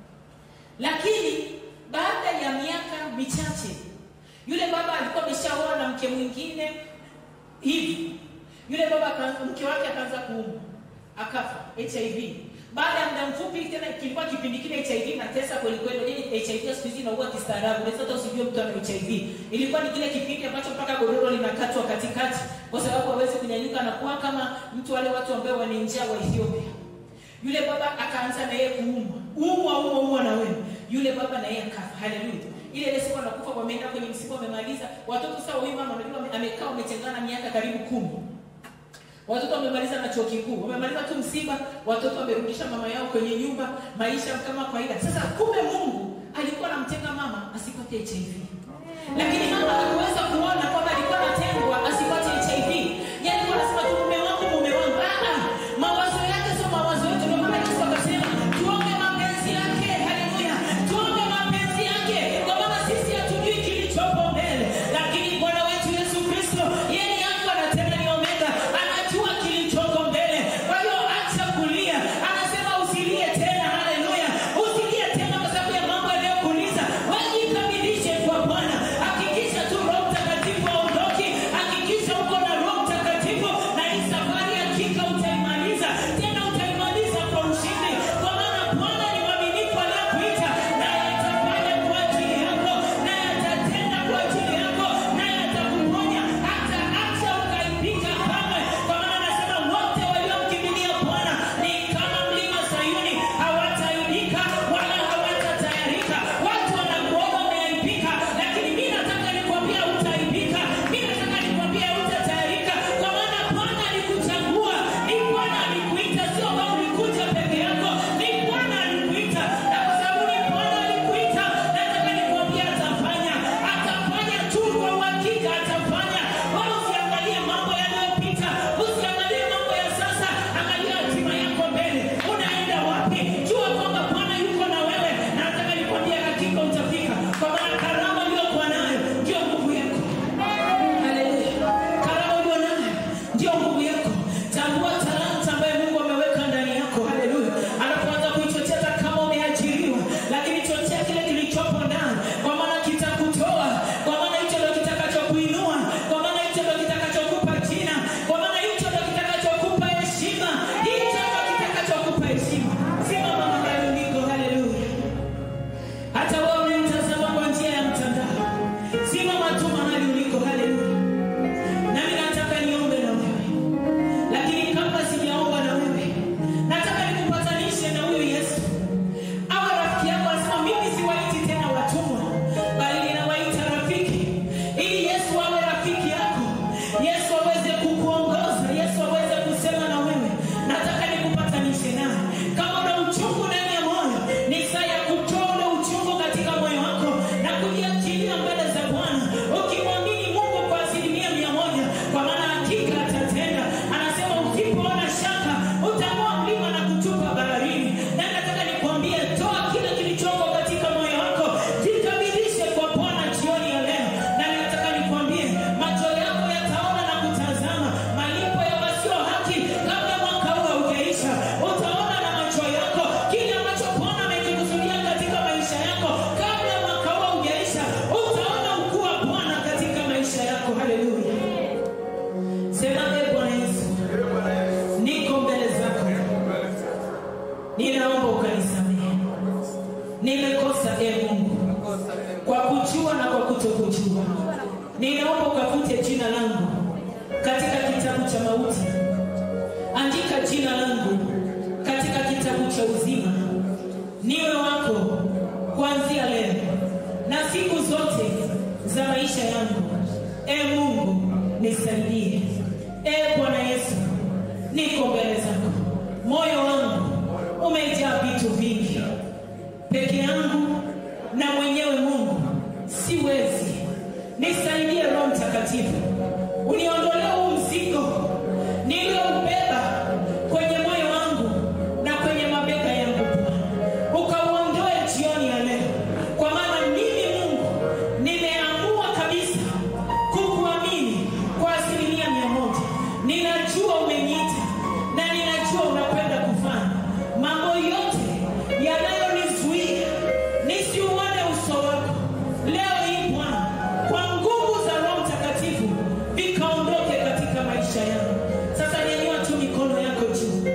lakini baada ya miaka michache yule baba alikuwa ameshaoa na mke mwingine hivi yule baba aka- mke wake akaanza kuumwa akafa hiv baada ya muda mfupi tena kilikuwa kipindi kile hiv natesa kwelikweli Unajua hiv siku hizi inaua kistaarabu unaweza hata usijue mtu ana hiv ilikuwa ni kile kipindi ambacho mpaka godoro linakatwa katikati kwa sababu hawezi kunyanyuka na kuwa kama mtu wale watu ambao wana njaa wa ethiopia yule baba akaanza na yeye kuumwa umwa umwa umwa na wewe yule baba na yeye akafa haleluya ile ile siku anakufa wameenda kwenye msiba wamemaliza watoto sawa huyu mama unajua ame- amekaa wametengana miaka karibu kumi watoto wamemaliza na chuo kikuu wamemaliza tu msiba watoto wamerudisha mama yao kwenye nyumba maisha kama kawaida sasa kumbe mungu alikuwa anamtenga mama asipate hiv lakini mama hakuweza kuona kwamba alikuwa anatengwa asipate hiv yani alikuwa anasema tu mume wangu mume wangu ah, ah. mawazo yake sio mawazo yetu ndio maana yesu akasema tuombe mapenzi yake haleluya tuombe mapenzi yake kwa maana sisi hatujui kilichopo mbele lakini bwana wetu yesu kristo yeye ni alfa na tena ni omega anajua kilichoko mbele kwa hiyo acha kulia anasema usilie tena haleluya usilie tena kwa sababu ya mambo yanayokuuliza wajikamilishe kwa bwana hakikisha tu roho mtakatifu aondoki hakikisha uko na roho mtakatifu na hii safari hakika utaimaliza tena utaimaliza kwa ushindi kwa maana bwana ni mwaminifu aliyekuita naye atafanya kwa ajili yako naye atatenda kwa ajili yako naye atakuponya hata acha ukaipika kamwe kwa maana anasema wote waliomkimbilia bwana ni kama mlima sayuni hawataibika wala hawatatayarika watu wanakuona umeaibika lakini mi nataka nikwambia utaibika mi nataka nikwambia utatayarika kwa maana bwana alikuchagua ni bwana alikuita sio kama ulikuja peke yako ni bwana alikuita na kwa sababu ni bwana alikuita nataka nikwambia atafanya atafanya tu kwa uhakika atafanya wala usiangalie mambo yanayopita usiangalie mambo ya sasa angalia hatima yako mbele unaenda wapi jua kwamba bwana yuko na wewe na nataka nikwambia hakika utafika kwa maana karama uliokuwa nayo ndio nguvu yako Haleluya. Karama ulio nayo ndio nguvu yako. Tambua talanta ambayo Mungu ameweka ndani yako. Haleluya. Anapoanza kuichochea hata kama umeajiriwa, lakini chochea kile kilichopo ndani, kwa maana kitakutoa, kwa maana hicho ndio kitakachokuinua, kwa maana hicho ndio kitakachokupa jina, kwa maana hicho ndio kitakachokupa heshima, hicho ndio kitakachokupa heshima. Simama mahali uliko. Haleluya. Hata wewe unayemtazama kwa njia ya mtandao, simama tu mahali uliko. Haleluya. Nami nataka niombe na wewe, lakini kabla sijaomba na wewe, nataka nikupatanishe na huyo Yesu awe rafiki yako. Anasema mimi siwaiti tena watumwa, bali ninawaita rafiki, ili Yesu awe rafiki yako, Yesu aweze kukuongoza, Yesu aweze kusema na wewe. Nataka nikupatanishe naye. Kama una uchungu ndani ya moyo, ni saa ya kutoa ule uchungu katika moyo wako na kujiachilia mbele za Bwana, ukimwamini Mungu kwa asilimia mia moja, kwa maana hakika atatenda. Anasema usipoona shaka utang'oa mlima na kutupa baharini. Na nataka nikwambie, toa kile kilichoko katika moyo wako, jikabidhishe kwa Bwana jioni ya leo. Na nataka nikwambie, macho yako yataona na kutazama malipo ya wasio haki kabla mwaka huu haujaisha. Utaona na macho yako kile ambacho Bwana amekikusudia katika maisha yako kabla mwaka huu haujaisha. Utaona ukuu wa Bwana katika maisha yako. Haleluya! Sema, ee Bwana Yesu, niko mbele zako, ninaomba ukanisamehe. Nimekosa e Mungu kwa kujua na kwa kutokujua. Ninaomba ukafute jina langu katika kitabu cha mauti, andika jina langu katika kitabu cha uzima, niwe wako kuanzia leo na siku zote za maisha yangu. E Mungu nisaidie. E Bwana Yesu, niko mbele zako, moyo wangu umejaa vitu vingi. Peke yangu na mwenyewe Mungu siwezi. Nisaidie Roho Mtakatifu, uniondolee huu mzigo niliyoubeba kwenye moyo wangu na kwenye mabega yangu Bwana, ukauondoe jioni ya leo, kwa maana mimi Mungu nimeamua kabisa kukuamini kwa asilimia mia moja. Ninajua umeniita na ninajua unakwenda kufanya mambo yote yanayonizuia nisiuone uso wako leo hii Bwana, kwa nguvu za Roho Mtakatifu vikaondoke katika maisha yangu. Sasa nyanyua tu mikono yako juu,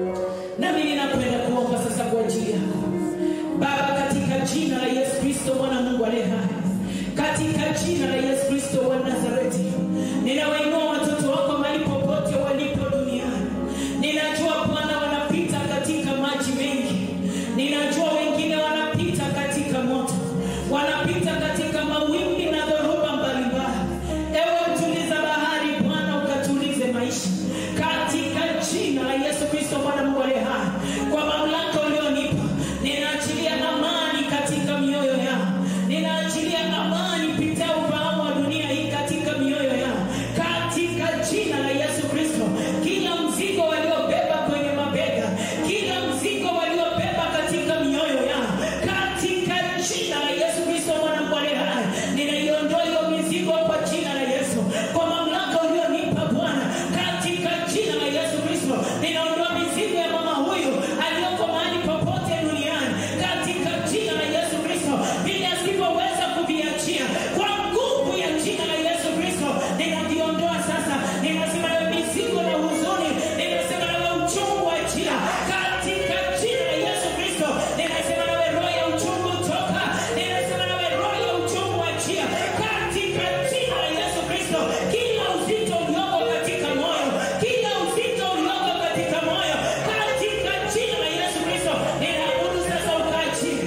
nami ninakwenda kuomba sasa kwa ajili yako Baba, katika jina la Yesu Kristo mwana Mungu aliye hai, katika jina la Yesu Kristo wa Nazareti, ninawainua watoto wako mahali popote walipo duniani. Ninajua Bwana wanapita katika maji mengi, ninajua wengine wanapita katika moto, wanapita katika mawimbi na dhoruba mbalimbali. Ewe mtuliza bahari, Bwana ukatulize maisha katika jina la Yesu Kristo mwana Mungu aliye hai, kwa mamlaka ulionipa ninaachilia amani katika mioyo yao, ninaachilia amani pita ufahamu wa dunia hii katika mioyo yao, katika jina la Yesu Kristo. Kila mzigo waliobeba kwenye mabega, kila mzigo waliobeba katika mioyo yao, katika jina la Yesu Kristo mwana Mungu aliye hai, ninaiondoa hiyo mizigo kwa jina la Yesu, kwa mamlaka ulionipa Bwana, katika jina la Yesu Kristo, ninaondoa mizigo ya mama huyu aliyoko mahali popote duniani, katika jina la Yesu Kristo, vile asivyoweza kuviachia kwa nguvu ya jina la Yesu Kristo, ninaviondoa sasa. Ninasema nawe mizigo na huzuni, ninasema nawe uchungu achia, katika jina la Yesu Kristo, ninasema nawe roho ya uchungu toka, ninasema nawe roho ya uchungu achia, katika jina la Yesu Kristo, kila uzito ulioko katika moyo, kila uzito ulioko katika moyo, katika jina la Yesu Kristo, ninaamuru sasa ukaachie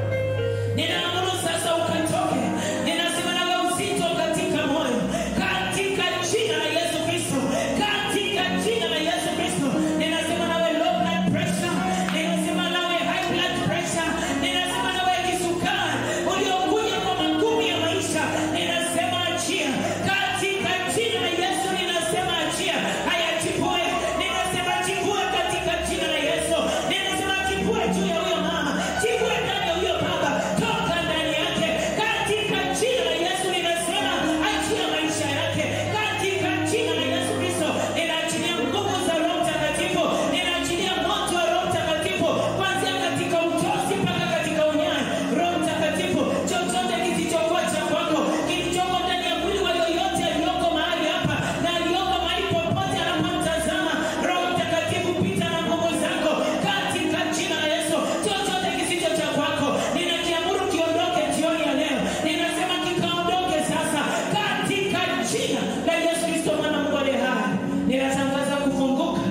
ninaamuru sasa ukatoke. Ninasema nawe uzito katika moyo, katika jina la Yesu Kristo, katika jina la Yesu Kristo. Ninasema nawe low blood pressure, ninasema nawe high blood pressure, ninasema nawe kisukari uliokuja kwa magumu ya maisha, ninasema achia katika jina la Yesu. Ninasema achia, haya chipue, ninasema chipue katika jina la Yesu. Ninasema chipue juu ya huyo mama, chipue ndani ya huyo baba, toka ndani yake katika jina la Yesu. Ninasema achia maisha yake katika jina la Yesu Kristo. Ninaachilia nguvu za Roho Mtakatifu, ninaachilia moto wa Roho Mtakatifu kuanzia katika utosi mpaka katika unyayo. Roho Mtakatifu, chochote kisichokuwa cha kwako kilichoko ndani ya mwili wa yoyote aliyoko mahali hapa na aliyoko mahali popote anapomtazama, Roho Mtakatifu, pita na nguvu zako katika jina la Yesu. Chochote kisicho cha kwako ninakiamuru kiondoke jioni ya leo, ninasema kikaondoke sasa katika jina la Yesu Kristo mwana wa Mungu aliye hai. Ninatangaza kufunguka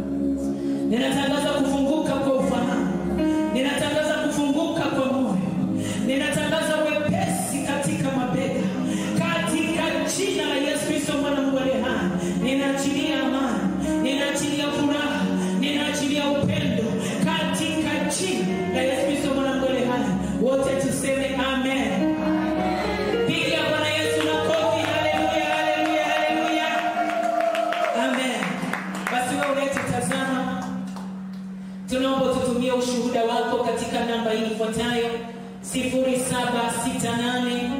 ninatangaza kufunguka kwa ufahamu, ninatangaza kufunguka kwa moyo, ninatangaza wepesi katika mabega, katika jina la Yesu Kristo mwana wa Mungu aliye hai. Ninaachilia amani, ninaachilia furaha, ninaachilia upendo katika jina la Yesu Kristo mwana wa Mungu aliye hai. Wote tuseme amen. Piga Bwana Yesu makofi. Haleluya, haleluya, haleluya. Amen. Basi wewe unayetutazama, tunaomba tutumie ushuhuda wako katika namba hii ifuatayo 0768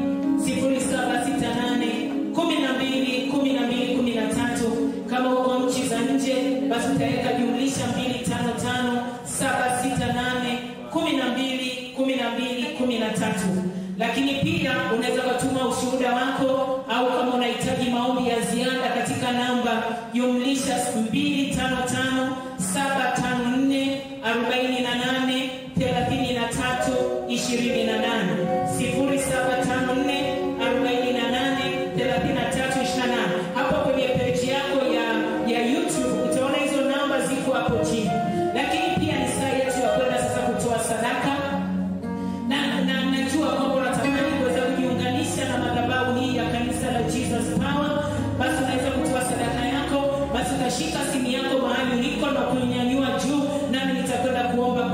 0768 12 12 13. Kama uko nchi za nje, basi utaweka jumlisha 255 768 12 12 13. Lakini pia unaweza ukatuma ushuhuda wako au kama unahitaji maombi ya ziada katika namba jumlisha 255 754 48 33 28 0754 48 33 28. Hapo kwenye peji yako ya, ya YouTube utaona hizo namba ziko hapo chini, lakini pia ni saa yetu ya kwenda sasa kutoa sadaka na, na najua kwamba unatamani kuweza kujiunganisha na madhabahu hii ya kanisa la Jesus Power, basi unaweza kutoa sadaka yako, basi utashika simu yako mahali uliko na kuinyanyua juu, nami nitakwenda kuomba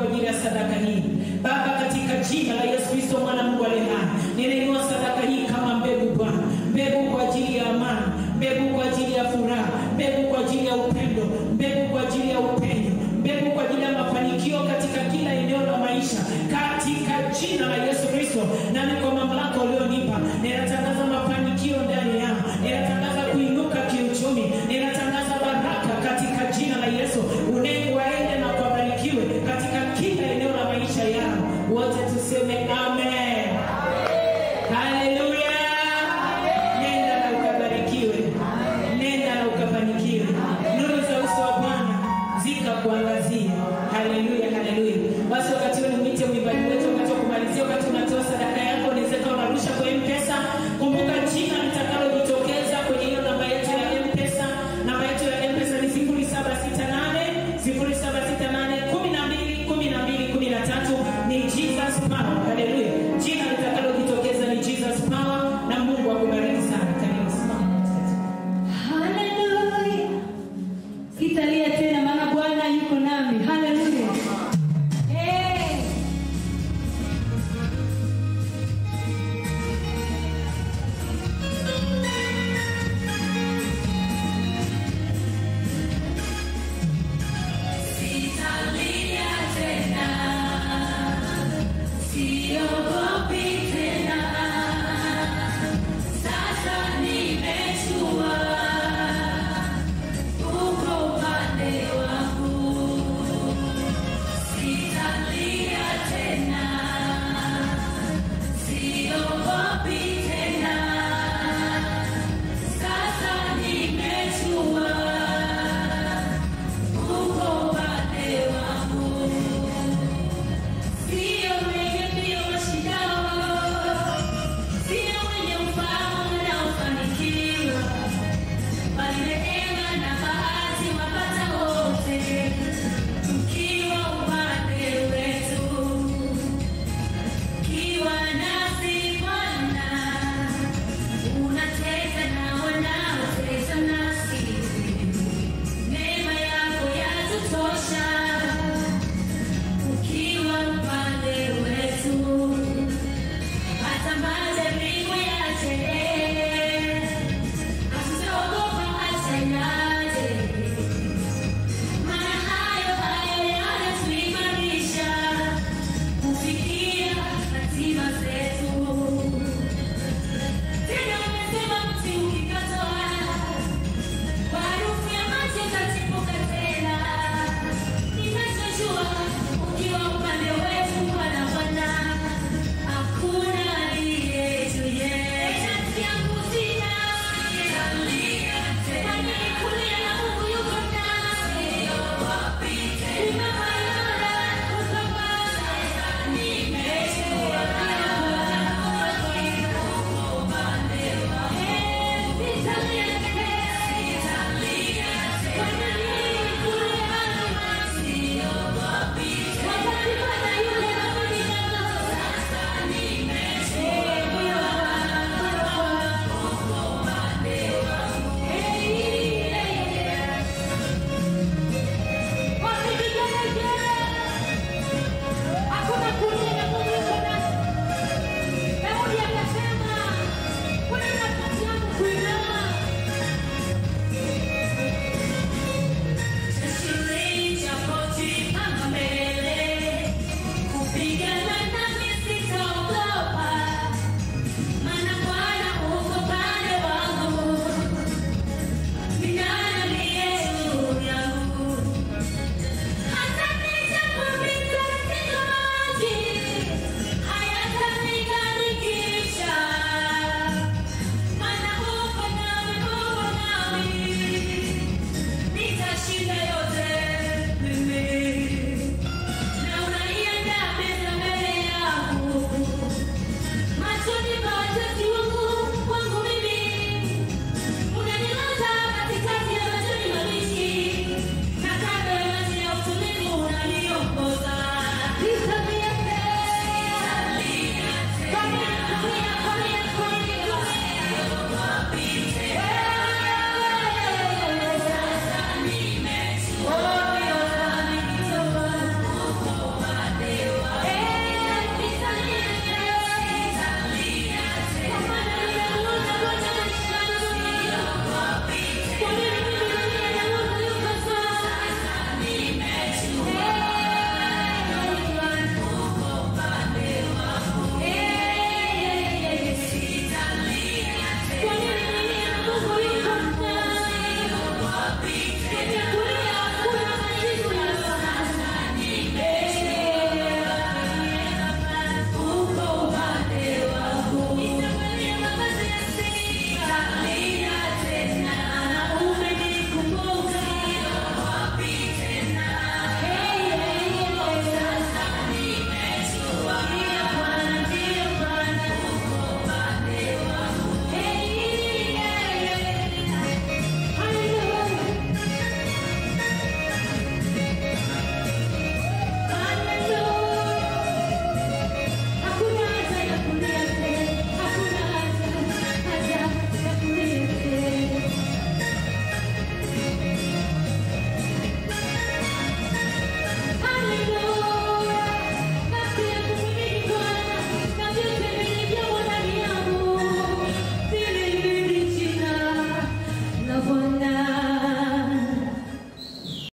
jina la Yesu Kristo mwana wa Mungu aliye hai. Ninainua sadaka hii kama mbegu Bwana, mbegu kwa ajili ya amani, mbegu kwa ajili ya furaha, mbegu kwa ajili ya upendo, mbegu kwa ajili ya upenyo, mbegu kwa ajili ya mafanikio katika kila eneo la maisha, katika jina la Yesu Kristo. Nami kwa mamlaka ulionipa, ninatangaza mafanikio ndani yao, ninatangaza kuinuka kiuchumi, ninatangaza baraka katika jina la Yesu. Unengu waende na kubarikiwe katika kila eneo la maisha yao. Wote tuseme amen. Haleluya. Nenda na ukabarikiwe, nenda na ukafanikiwe. Nuru za uso wa Bwana zikakuangazia. Haleluya, haleluya. Basi wakati huu nimwite mwimbaji wetu, wakati wa kumalizia, wakati unatoa sadaka yako, unaweza kuwa unarusha kwa M-Pesa. Kumbuka jina litakalo